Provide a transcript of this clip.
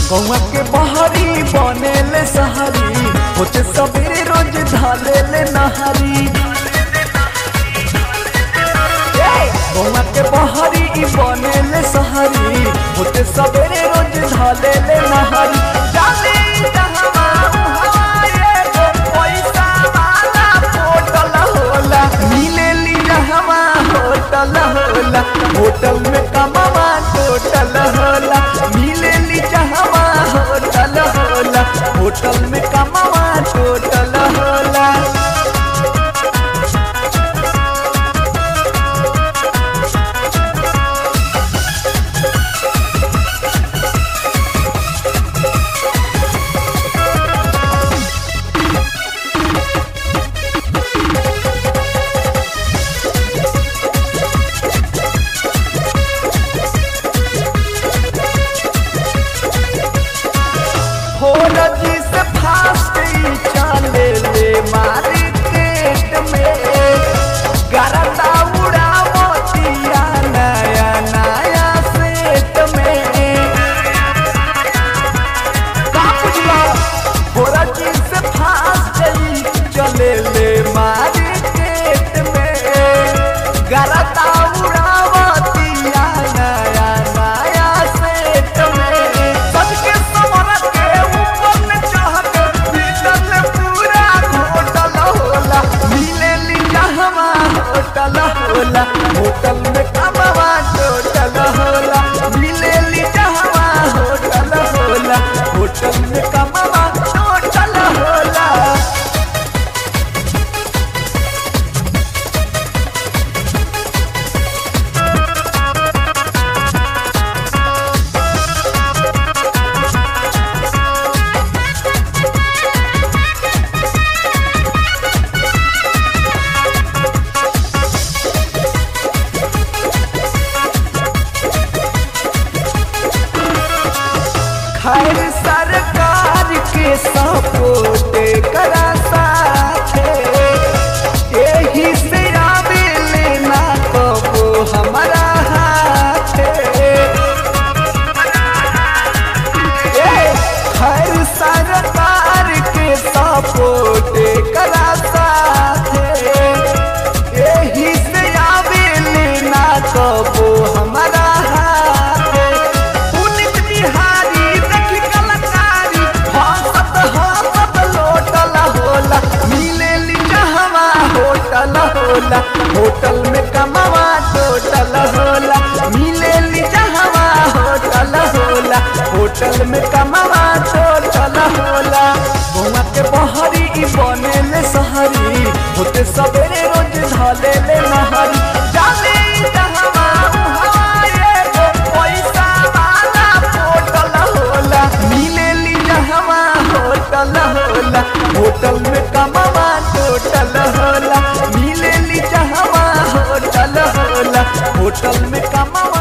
गौवा के बहरी बनेले सहरी होते सबेरे रोज धालेले नहरी गौवा के बहरी ई बनेले सहरी होते सबेरे रोज धालेले नहरी जाले जहवा उहवा एगो पैसा वाला होटल होला मिलेली जहवा होटल होला होटल में कमावा टोटल होला मिलेली जहवा होटल होला होटल में कमावा टोटल होला हो रजी से फास्ट ही चले ले मार्केट में गरदा उड़ावतिया नया नया सेट में का बुझला हो रजी से फास्ट ही चले ले मार्केट में गरदा उड़ावतिया नया नया सेट में सबके समर के ऊपर में चढ़ के भीतर पूरा होटल होला मिलेली जहवा होटल होला होटल में कमवा टोटल होला मिलेली जहवा होटल होला होटल में कमवा टोटल होला खैर सरकार के सपोर्ट करा साथे यही से आवे लेना कबो हमारा हाथे ए, खैर सरकार के सपोर्ट करा साथे यही से आवे लेना कबो हमारा हाथे पुनित बिहारी देखी कलाकारी हंसत हंसत लोटल होला मिलेली जहवा होटल होला होटल में कमावा टोटल होला मिलेली जहवा होटल होला होटल में कमावा टोटल होला गौवा के बहरी ई बनेले सहरी होते सबेरे रोज धलेले नहरी जाले जहवा उहवा एगो पैसा वाला होटल होला मिलेली जहवा होटल होला होटल में कमावा टोटल होला मिलेली जहवा होटल होला होटल में कमावा